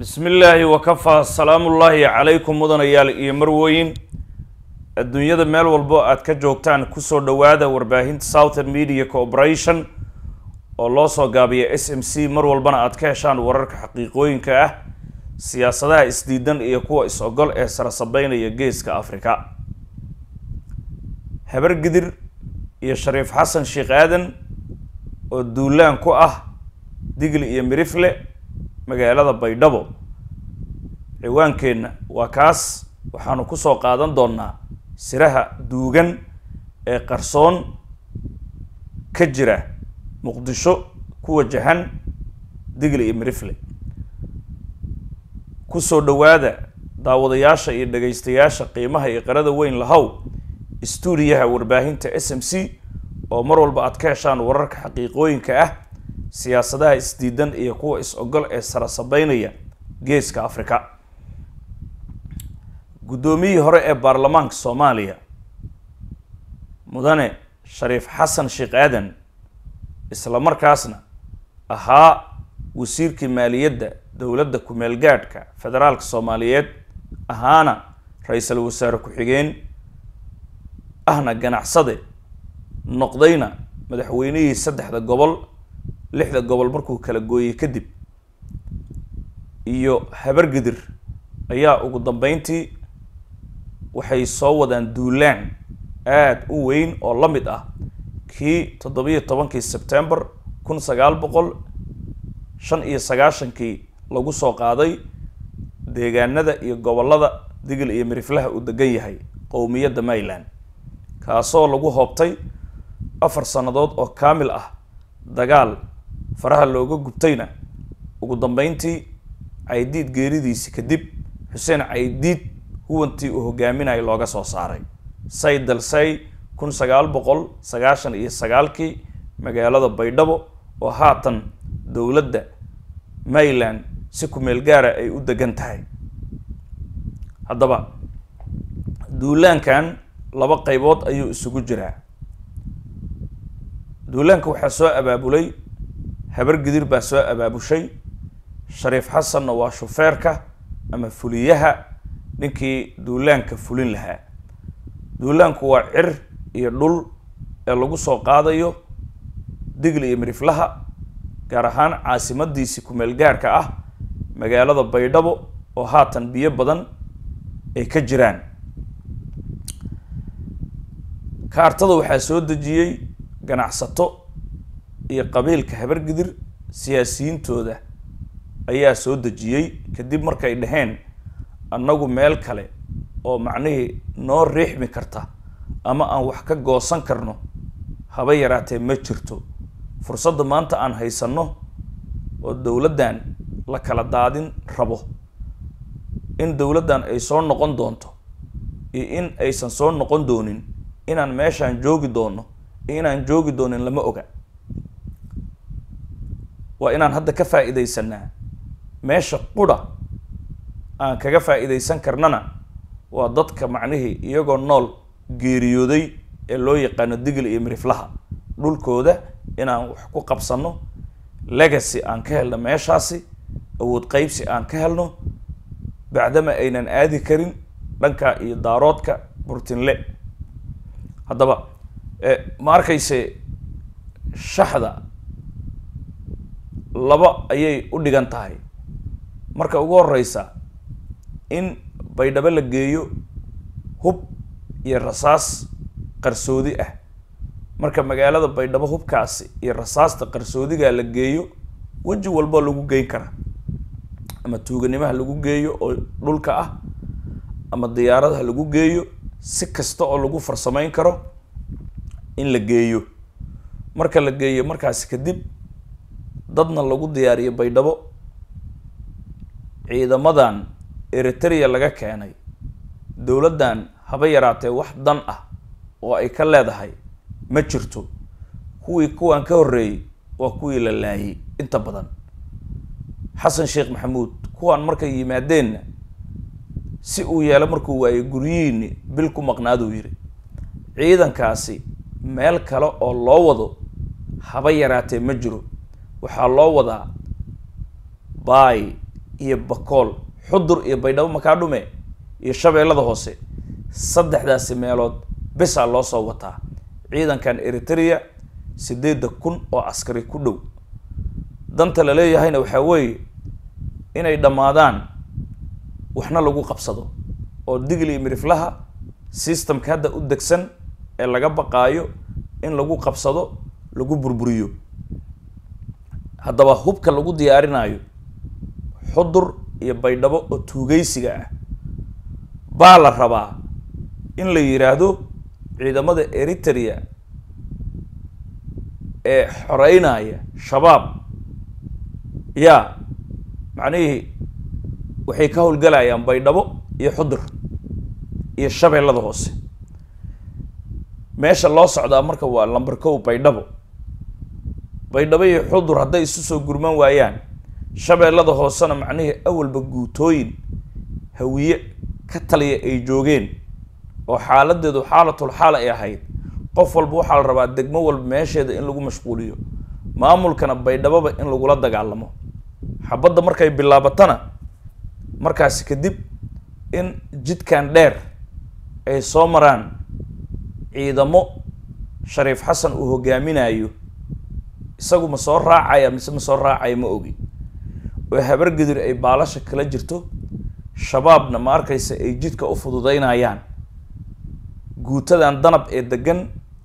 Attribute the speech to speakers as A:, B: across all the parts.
A: bismi illaahi wakafaa salaamullaahi calaykum mudanayaal iyo marwooyin adduunyada meel walbo aad ka joogtaan kusoo dhowaada warbaahinta southern media corporation oo loo soo gaabiya s m c mar walbana aad ka heshaan wararka xaqiiqooyinka ah siyaasadaha isdiidan iyo kuwa is-ogol ee sarasabeynaya geeska afrika habar gidir iyo shariif xasan sheekh aadan oo duulaan ku ah digli iyo mirifle magaalada baydhabo ciwaankeenna waa kaas waxaanu kusoo qaadan doonaa siraha duugan ee qarsoon ka jira muqdisho ku wajahan digli iyo mirifle kusoo dhowaada daawadayaasha iyo dhagaystayaasha qiimaha iyo qarada weyn lahow stuudiyaha warbaahinta s m c oo mar walba aad ka heshaan wararka xaqiiqooyinka ah siyaasadaha isdiidan iyo kuwa is-ogol ee sarasabeynaya geeska afrika guddoomiyihii hore ee baarlamaanka soomaaliya mudane shariif xasan sheekh aadan isla markaasna ahaa wasiirkii maaliyadda dowladda ku-meel gaadhka federaalka soomaaliyeed ahaana ra-iisul wasaare ku-xigeen ahna ganacsade noqdayna madaxweynihii saddexda gobol lixda gobol markuu kala gooyey kadib iyo habargidir ayaa ugu dambeyntii waxay soo wadaan duulaan aada u weyn oo la mid ah kii toddobiyo tobankii sebtembar kun sagaal boqol shan iyo sagaashankii lagu soo qaaday deegaanada iyo gobollada digil iyo miriflaha uu degan yahay qowmiyadda mayland kaasoo lagu hoobtay afar sannadood oo kaamil ah dagaal faraha looga gubtayna ugu dambeyntii caydiid geeridiisi kadib xuseen caydiid huwantii uu hogaaminaya looga soo saaray say dalsay kun sagaal boqol sagaashan iyo sagaalkii magaalada baydhabo oo haatan dowladda mayland si ku-meel gaara ay u degan tahay haddaba duulaankan laba qaybood ayuu isugu jiraa duulaanka waxaa soo abaabulay habar gidir baa soo abaabushay shariif xasanna waa shufeerka ama fuliyaha ninkii duulaanka fulin lahaa duulaanku waa cir iyo dhul ee lagu soo qaadayo digli iyo miriflaha gaar ahaan caasimadiisi ku-meel gaarka ah magaalada baydhabo oo haatan biyo badan ay ka jiraan kaartada waxaa soo dejiyey ganacsato iyo qabiilka habargidir siyaasiyiintooda ayaa soo dejiyey kadib markay dhaheen annagu meel kale oo macnihii noo riixmi karta ama aan wax ka goosan karno haba yaraatee ma jirto fursadda maanta aan haysanno oo dowladdan la kala daadin rabo in dowladdan ay soo noqon doonto iyo in aysan soo noqon doonin inaan meeshaan joogi doono iyo inaan joogi doonin lama oga waa inaan hadda ka faa-iideysanaa meesha qudha aan kaga faa-iideysan karnana waa dadka macnihii iyagoo nool geeriyooday ee loo yaqaano digil iyo miriflaha dhulkooda inaan wax ku qabsano legacy aan ka helno meeshaasi awood qeybsi aan ka helno bacdama aynan aadi karin dhanka iyo daaroodka burtinle haddaba ma arkayse shaxda laba ayay u dhigan tahay marka ugu horeysa in baydhabo la geeyo hub iyo rasaas qarsoodi ah marka magaalada baydhabo hubkaasi iyo rasaasta qarsoodigaa la geeyo weji walba lagu geyn karaa ama tuuganimaha lagu geeyo oo dhulka ah ama diyaaradaha lagu geeyo si kasta oo lagu farsameyn karo in la geeyo marka la geeyo markaasi kadib dadna lagu diyaariyo baydhabo ciidamadan eritrea laga keenay dowladdan haba yaraatee wax dan ah oo ay ka leedahay ma jirto kuwii kuwan ka horreeyey waa kuwii la laayay inta badan xasan sheekh maxamuud kuwan markay yimaadeenna si uu yeelo markuu waayey guryihiini bil ku maqnaaduu yidhi ciidankaasi meel kale oo loo wado haba yaraatee ma jiro waxaa loo wadaa baay iyo bakool xudur iyo baydhabo makaa dhume iyo shabeellada hoose saddexdaasi meelood besaa loo soo wataa ciidankan eritrea sideedda kun oo askari ku dhow danta la leeyahayna waxaa weeye inay dhammaadaan waxna lagu qabsado oo digl iyo miriflaha systemka hadda u degsan ee laga baqaayo in lagu qabsado lagu burburiyo haddaba hubka lagu diyaarinayo xudur iyo baydhabo oo tuugaysiga ah baa la rabaa in la yidhaahdo ciidamada eritrea ee xoreynaya shabaab yaa macnihii waxay ka howlgalayaan baydhabo iyo xudur iyo shabeellada hoose meesha loo socdaa marka waa lamber kow baydhabo baydhabo iyo xudur hadday isu soo gurman waayaan shabeellada hoosena macnihii awalba guutooyin hawiye ka taliya ay joogeen oo xaaladeedu xaalatul xaal ay ahayd qof walba waxaa la rabaa degmo walba meesheeda in lagu mashquuliyo maamulkana baydhaboba in lagula dagaalamo xabadda markay bilaabatana markaasi kadib in jidkan dheer ay soo maraan ciidamo shariif xasan uu hogaaminayo isagu ma soo raacaya mise ma soo raacaya ma ogi oo habargedir ay baalasha kala jirto shabaabna ma arkaysa ay jidka u fududeynayaan guutadan danab ee degan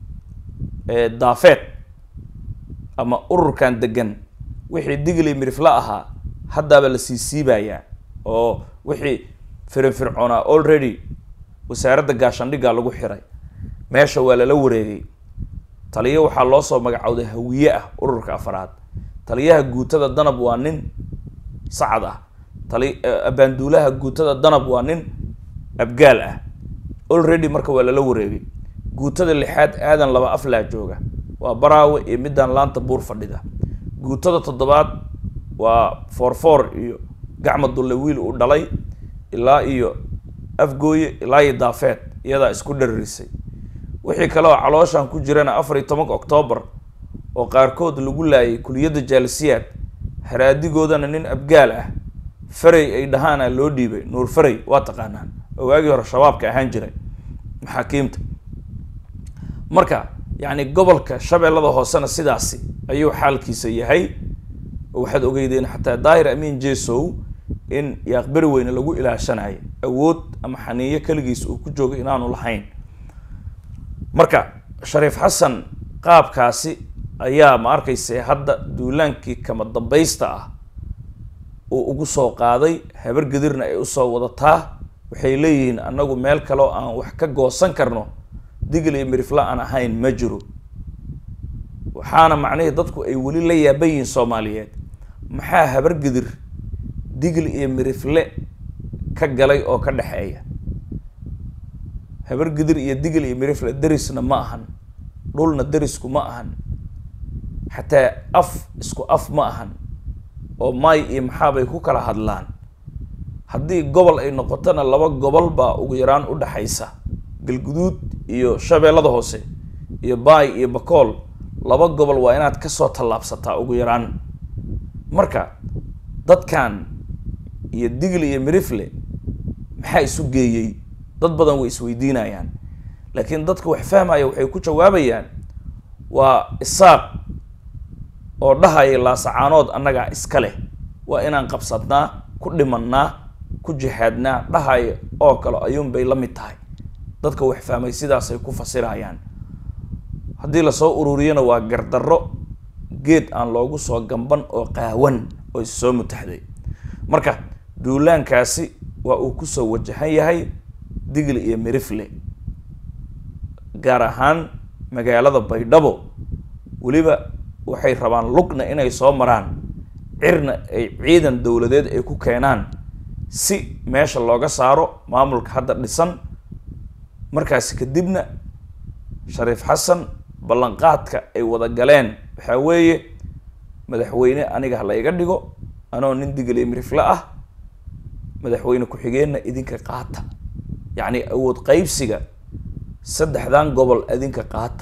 A: ee daafeed ama ururkan degan wixii digli mirifla ahaa haddaaba la sii siibayaa oo wixii firinfircoonaa already wasaaradda gaashandhigga lagu xiray meesha waa lala wareegay taliyo waxaa loo soo magacowday hawiye ah ururka afaraad taliyaha guutada danab waa nin sacad ah tali abaanduulaha guutada danab waa nin abgaal ah already marka waa lala wareegay guutada lixaad aadan laba aflaa jooga waa baraawe iyo midaan laanta buur fadhida guutada toddobaad waa foorfoor iyo gacma dulle wiil uu dhalay ilaa iyo afgooye ilaa iyo daafeed iyadaa isku dhararisay wixii kale oo calooshan ku jirana afar iyo tobanka octoobar oo qaarkood lagu laayay kuliyadda jaalisiyaad haraadigoodana nin abgaal ah farey ay dhahaana loo dhiibay nuur farey waa taqaanaan oo waagii hore shabaabka ahaan jiray maxaakiimta marka yacni gobolka shabeellada hoosena sidaasi ayuu xaalkiisa yahay waxaad ogeydeen xataa daahir amiin jesow in yaaqberi weyne lagu ilaashanayo awood ama xaniiyo keligiis uu ku joogo inaanu lahayn marka shariif xasan qaabkaasi ayaa ma arkayse hadda duulaankii kama dambaysta ah uu ugu soo qaaday habargedirna ay usoo wadataa waxay leeyihiin annagu meel kale oo aan wax ka goosan karno digl iyo mirifla aan ahayn ma jiro waxaana macnihii dadku ay weli la yaaban yihiin soomaaliyeed maxaa habargedir digl iyo mirifle ka galay oo ka dhexeeya habargedir iyo digl iyo mirifle derisna ma ahan dhulna derisku ma ahan xataa af isku af ma ahan oo may iyo maxaabay ku kala hadlaan haddii gobol ay noqotona laba gobol baa ugu yaraan u dhexaysa galguduud iyo shabeellada hoose iyo baay iyo bakool laba gobol waa inaad kasoo tallaabsataa ugu yaraan marka dadkan iyo digl iyo mirifle maxaa isu geeyey dad badan way isweydiinayaan laakiin dadka wax fahmaya waxay ku jawaabayaan waa isaaq oo dhahaya laasacaanood annagaa iska leh waa inaan qabsadnaa ku dhimannaa ku jihaadnaa dhahaya oo kale ayuun bay la mid tahay dadka wax fahmay sidaasay ku fasirayaan haddii lasoo ururiyana waa gardarro geed aan loogu soo gamban oo qaawan oo is soo mutaxday marka duulaankaasi waa uu kusoo wajahan yahay digli iyo mirifle gaar ahaan magaalada baydhabo weliba waxay rabaan lugna inay soo maraan cirna ay ciidan dowladeed ay ku keenaan si meesha looga saaro maamulka hadda dhisan markaasi kadibna shariif xasan ballanqaadka ay wada galeen waxaa weeye madaxweyne aniga ha la iga dhigo anoo nin digaliya mirifle ah madaxweyne ku-xigeenna idinka qaata yacni awood qaybsiga saddexdan gobol idinka qaata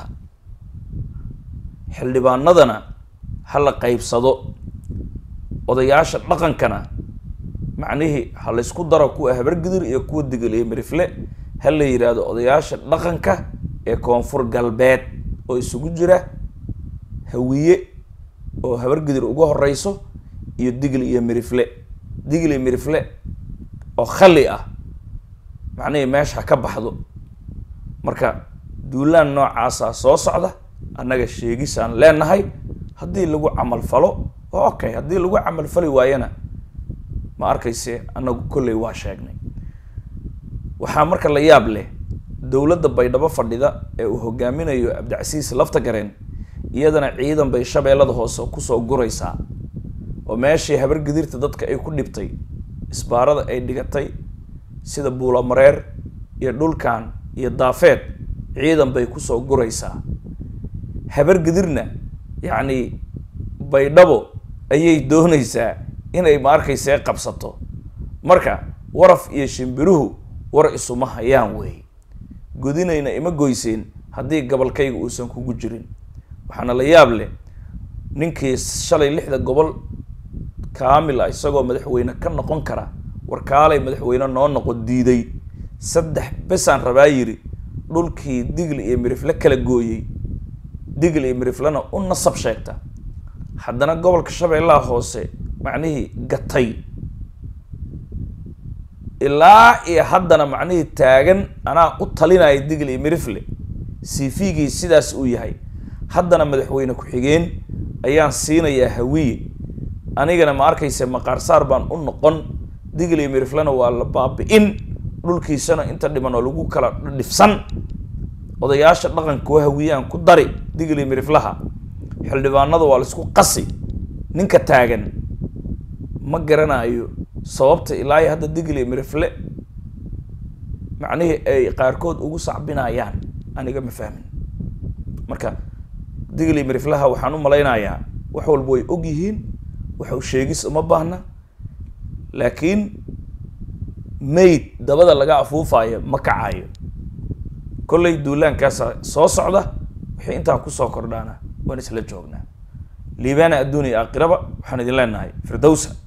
A: xildhibaanadana ha la qaybsado odayaasha dhaqankana macnihii ha laysku daro kuwa habargidir iyo kuwa digil iyo mirifle ha la yidhaahdo odayaasha dhaqanka ee koonfur galbeed oo isugu jira hawiye oo habargidir uga horeyso iyo digil iyo mirifle digil iyo mirifle oo khali ah macnihii meesha ha ka baxdo marka duulaan noocaasa soo socda annaga sheegisaan leenahay haddii lagu camal falo oo okay haddii lagu camal fali waayana ma arkayse annagu kolley waa sheegnay waxaa marka la yaab leh dowladda baydhabo fadhida ee uu hogaaminayo cabdicasiis lafta gareen iyadana ciidan bay shabeellada hoose kusoo guraysaa oo meeshii habargidirta dadka ay ku dhibtay isbaarada ay dhigatay sida buulamareer iyo dhulkan iyo daafeed ciidan bay kusoo guraysaa habargidirna yacni baydhabo ayay doonaysaa inay ma arkaysee qabsato marka waraf iyo shimbiruhu war isuma hayaan wey godinayna ima goyseen haddii gabolkayga uusan kugu jirin waxaana la yaab leh ninkii shalay lixda gobol kaamil ah isagoo madaxweyne ka noqon kara warkaalay madaxweyne noo noqon diiday saddex besaan rabaa yiri dhulkii digl iyo mirifle kala gooyey digl iyo miriflena u nasab sheegta haddana gobolka shabeellaha hoose macnihii gatay ilaa iyo haddana macnihii taagan anaa u talinaya digl iyo mirifle cvgii sidaas uu yahay haddana madaxweyne ku-xigeen ayaan siinayaa hawiye anigana ma arkayse maqaarsaar baan u noqon digl iyo miriflena waa la baabi-in dhulkiisana inta dhiman oo lagu kala dhifsan odayaasha dhaqankuwa hawiyaan ku dari digl iyo miriflaha xildhibaanada waa laisku qasi ninka taagan ma garanayo sababta ilaa iyo hadda digl iyo mirifle macnihii ay qaarkood ugu sacbinayaan aniga ma fahmin marka digl iyo miriflaha waxaan u malaynayaa wax walba way og yihiin waxu sheegis uma baahna laakiin mayd dabada laga afuufayo ma kacayo kollay duulaankaasa soo socda wixii intaa kusoo kordhaana waan isla joognaa liibaana adduun iyo aakhiraba waxaan idin leenahay firdowsa